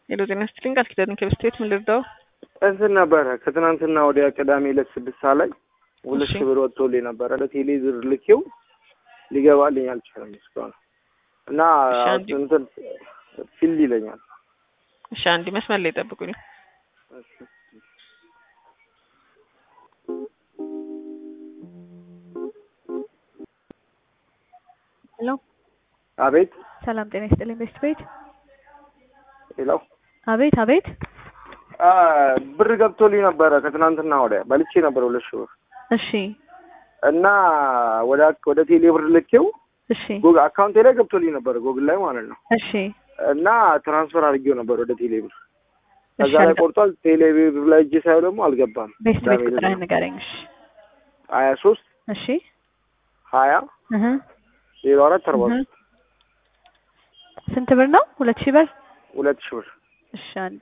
ሄሎ ጤና ይስጥልኝ ቃል ኪዳን ከብስቴት ምን ልርዳው? እንትን ነበረ ከትናንትና ወዲያ ቅዳሜ ዕለት ስድስት ሰዓት ላይ ሁለት እሺ። ሺህ ብር ወጥቶልኝ ነበረ ለቴሌ ብር ልኬው ሊገባልኝ አልቻለም እስካሁን እና እሺ፣ አንዴ- እንትን ፊል ይለኛል። እሺ አንድ መስመር ላይ ጠብቁኝ። ሄሎ አቤት ሰላም ጤና ይስጥልኝ ቤስት ቤት ሌላው አቤት አቤት አ ብር ገብቶልኝ ነበረ ከትናንትና ወዲያ በልቼ ነበረ ሁለት ሺህ ብር እሺ እና ወደ ወደ ቴሌ ብር ልኬው እሺ ጉግል አካውንቴ ላይ ገብቶልኝ ነበረ ጎግል ላይ ማለት ነው እሺ እና ትራንስፈር አድርጌው ነበር ወደ ቴሌ ብር እሺ ከዛ ላይ አልገ- ቆርጧል። ቴሌ ብር ላይ እጄ ሳየው ደግሞ አልገባም። ቤስት ቤት ዳሜ ቁጥርህን ንገረኝ እሺ ሀያ ሶስት እሺ ሀያ እህ ዜሮ አራት አርባ እህ ሶስት ስንት ብር ነው ሁለት ሺህ ብር ሁለት ሺህ ብር እሺ አንዴ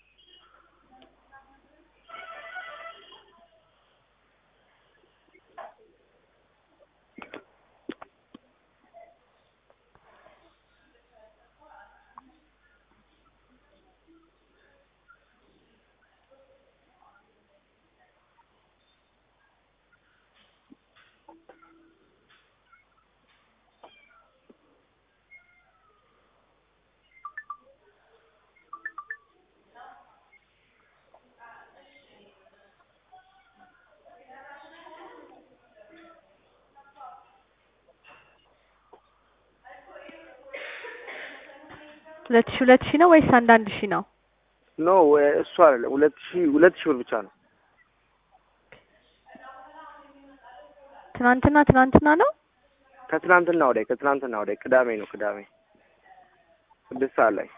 ሁለት ሺህ ሁለት ሺህ ነው ወይስ አንድ አንድ ሺህ ነው ኖ እሱ አይደለም ሁለት ሺህ ሁለት ሺህ ብር ብቻ ነው። ትናንትና ትናንትና ነው ከትናንትና ወዲያ ከትናንትና ወዲያ ቅዳሜ ነው ቅዳሜ ስድስት ሰዓት ላይ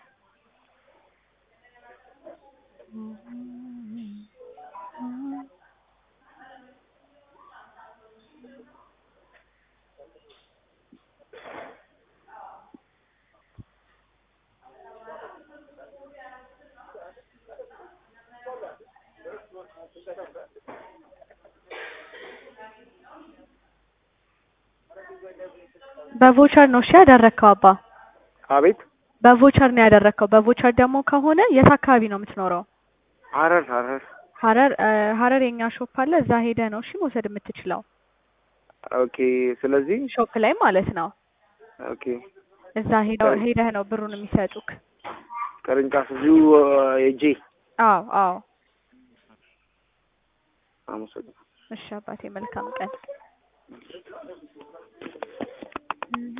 በቮቸር ነው እሺ ያደረግከው አባ አቤት በቮቸር ነው ያደረግከው በቮቸር ደግሞ ከሆነ የት አካባቢ ነው የምትኖረው ሀረር ሀረር ሀረር እ ሀረር የኛ ሾፕ አለ እዛ ሄደህ ነው እሺ መውሰድ የምትችለው ኦኬ ስለዚህ ሾፕ ላይ ማለት ነው ኦኬ እዛ ሄደው ሄደህ ነው ብሩን የሚሰጡክ ቅርንጫፍ እዚሁ የጄ አዎ አዎ አመሰግናለሁ እሺ አባቴ መልካም ቀን